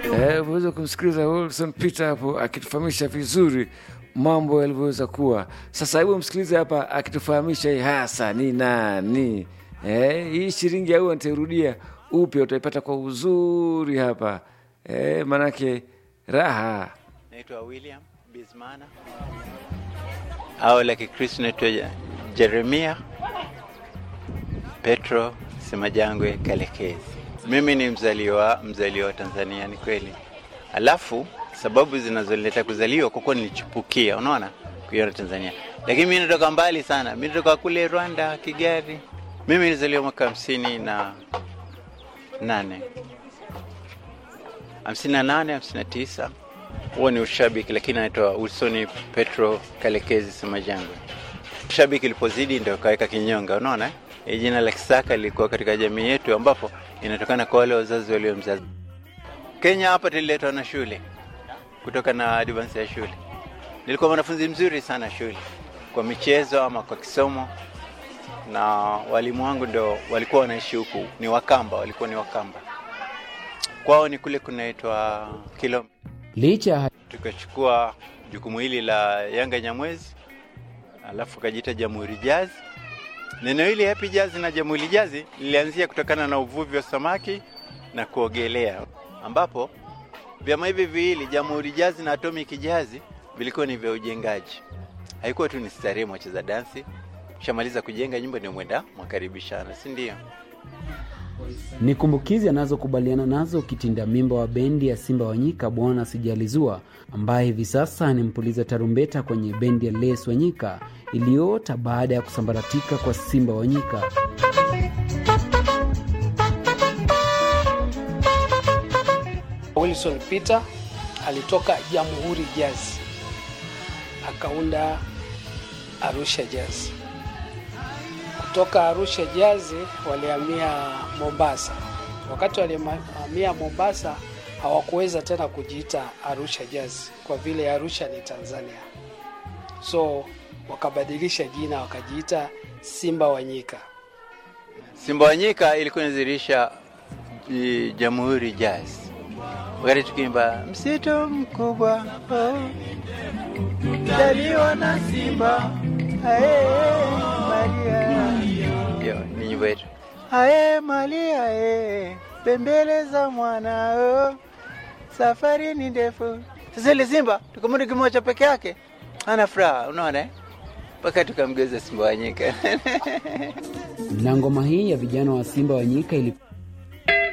Eh, umeweza kumsikiliza Wilson Peter hapo akitufahamisha vizuri mambo yalivyoweza kuwa. Sasa hebu msikilize hapa akitufahamisha hii hasa ni nani. Eh, hii shilingi au nitairudia upya utaipata kwa uzuri hapa. Eh, manake raha. Naitwa William Bismana au la Kikristo naitwa Je- Jeremia Petro Semajangwe Kalekezi. Mimi ni mzaliwa mzaliwa wa Tanzania, ni kweli. Alafu sababu zinazoleta kuzaliwa kwa kuwa nilichipukia, unaona, kuiona Tanzania, lakini mimi natoka mbali sana. Mimi natoka kule Rwanda, Kigali. Mimi nilizaliwa mwaka hamsini na nane hamsini na nane hamsini na tisa huo ni ushabiki, lakini anaitwa Wilson Petro Kalekezi Semajangwe. Ushabiki ilipozidi ndio kaweka kinyonga, unaona eh? Hii jina la Kisaka lilikuwa katika jamii yetu, ambapo inatokana kwa wale wazazi waliomzazi. Kenya hapa tuliletwa na shule kutoka na advance ya shule. Nilikuwa mwanafunzi mzuri sana shule, kwa michezo ama kwa kisomo, na walimu wangu ndo walikuwa wanaishi huku, ni Wakamba, walikuwa ni Wakamba. Kwao ni kule kunaitwa Kilome Licha ya tukachukua jukumu hili la Yanga Nyamwezi, alafu kajiita Jamhuri Jazz. Neno hili Happy Jazz na Jamhuri Jazz lilianzia kutokana na uvuvi wa samaki na kuogelea, ambapo vyama hivi viwili Jamhuri Jazz na Atomic Jazz vilikuwa ni vya ujengaji. Haikuwa tu ni starehe mwacheza dansi, shamaliza kujenga nyumba ndio mwenda mwakaribishana, si ndio? ni kumbukizi anazokubaliana nazo kitinda mimba wa bendi ya Simba Wanyika Bwana Sijalizua, ambaye hivi sasa ni mpuliza tarumbeta kwenye bendi ya Les Wanyika iliyoota baada ya kusambaratika kwa Simba Wanyika. Wilson Peter alitoka Jamhuri Jazz akaunda Arusha Jazz. Kutoka Arusha Jazz walihamia Mombasa. Wakati walihamia Mombasa hawakuweza tena kujiita Arusha Jazz kwa vile Arusha ni Tanzania, so wakabadilisha jina wakajiita Simba Wanyika. Simba Wanyika ilikuwa inadhihirisha i- Jamhuri Jazz, wakati tukiimba msitu mkubwa oh, daliwa na simba ae Maria, ndio ni nyimbo yetu ae Maria ae bembeleza mwana oh, safari ni ndefu. Sasa ile simba tukamwona kimoja peke yake, ana furaha, unaona eh? mpaka tukamgeuza Simba Wanyika. Na ngoma hii ya vijana wa Simba Wanyika ili